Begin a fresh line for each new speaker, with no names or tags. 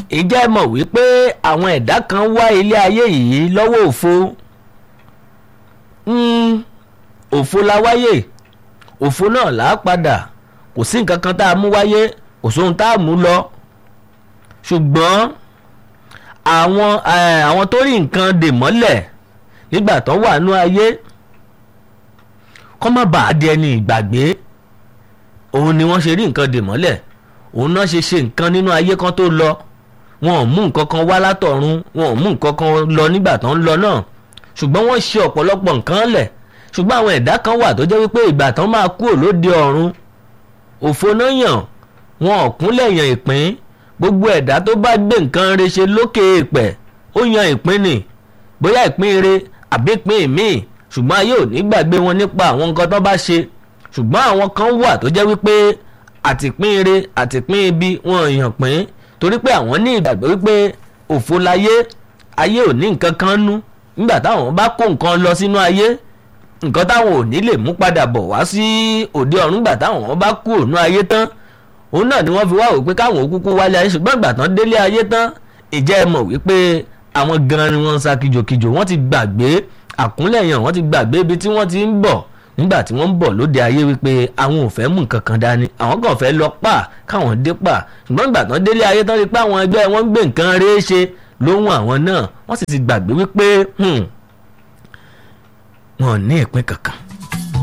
ìjẹ́ mọ̀ wípé àwọn ẹ̀dá kan wá ilé ayé yìí lọ́wọ́ òfo Mm, òfo la wáyé òfo náà là á padà kò sí nǹkan kan tá a mú wáyé kò sóhun tá a mú lọ ṣùgbọ́n àwọn eh, àwọn tó rí nǹkan dè mọ́lẹ̀ nígbà tó wà nú ayé kọ́ má bàa di ẹni ìgbàgbé òun ni wọ́n ṣe rí nǹkan dè mọ́lẹ̀ òun náà ṣe ṣe nǹkan nínú ayé kan tó lọ wọn ò mú nǹkan kan wá látọ̀run wọn ò mú nǹkan kan lọ nígbà tó ń lọ náà ṣùgbọ́n wọ́n ṣe ọ̀pọ̀lọpọ̀ nǹkan lẹ̀ ṣùgbọ́n àwọn ẹ̀dá kan wà tó jẹ́ wípé ìgbà tán máa kúrò lóde ọ̀run òfo náà yàn wọn ò kúnlẹ̀ yàn ìpín gbogbo ẹ̀dá tó bá gbé nǹkan re ṣe lókè èèpẹ̀ ó yan ìpín nì bóyá ìpín re àbí ìpín míì ṣùgbọ́n ayé ò ní gbàgbé wọn nípa àwọn nǹkan tó bá ṣe ṣùgbọ́n àwọn kan wà tó jẹ́ wípé àtìpín re àtìpín ibi wọn yàn pín torí pé àwọn ní ìgbàgbọ́ wípé òfo láyé ayé ò ní nǹkan kan nú nígbà táwọn bá kó nǹkan lọ sínú ayé nǹkan táwọn ò ní lè mú padà bọ̀ wá sí òde ọ̀run nígbà táwọn bá kú òun ayé tán òun náà ni wọ́n fi wá wò pé káwọn òkúkú wálé ayé ṣùgbọ́n ìgbà tán délé ayé tán ìjẹ́ ẹ mọ̀ wípé àwọn gan ni wọ́n ń sa kìjòkìjò wọ́n ti gbàgbé àkúnlẹ̀yàn wọ́n ti gbàgbé ibi tí wọ́n ti ń bọ̀ nígbà tí wọ́n ń bọ̀ lóde ayé wípé àwọn ò fẹ́ mú nǹkan kan dání àwọn kàn fẹ́ lọ pa káwọn dé pa ṣùgbọ́n ìgbà tán délé ayé tán rí pé àwọn ẹgbẹ́ wọn ń gbé nǹkan rèé ṣe lóhun àwọn náà wọ́n sì ti gbàgbé wípé wọn ò ní ìpín kankan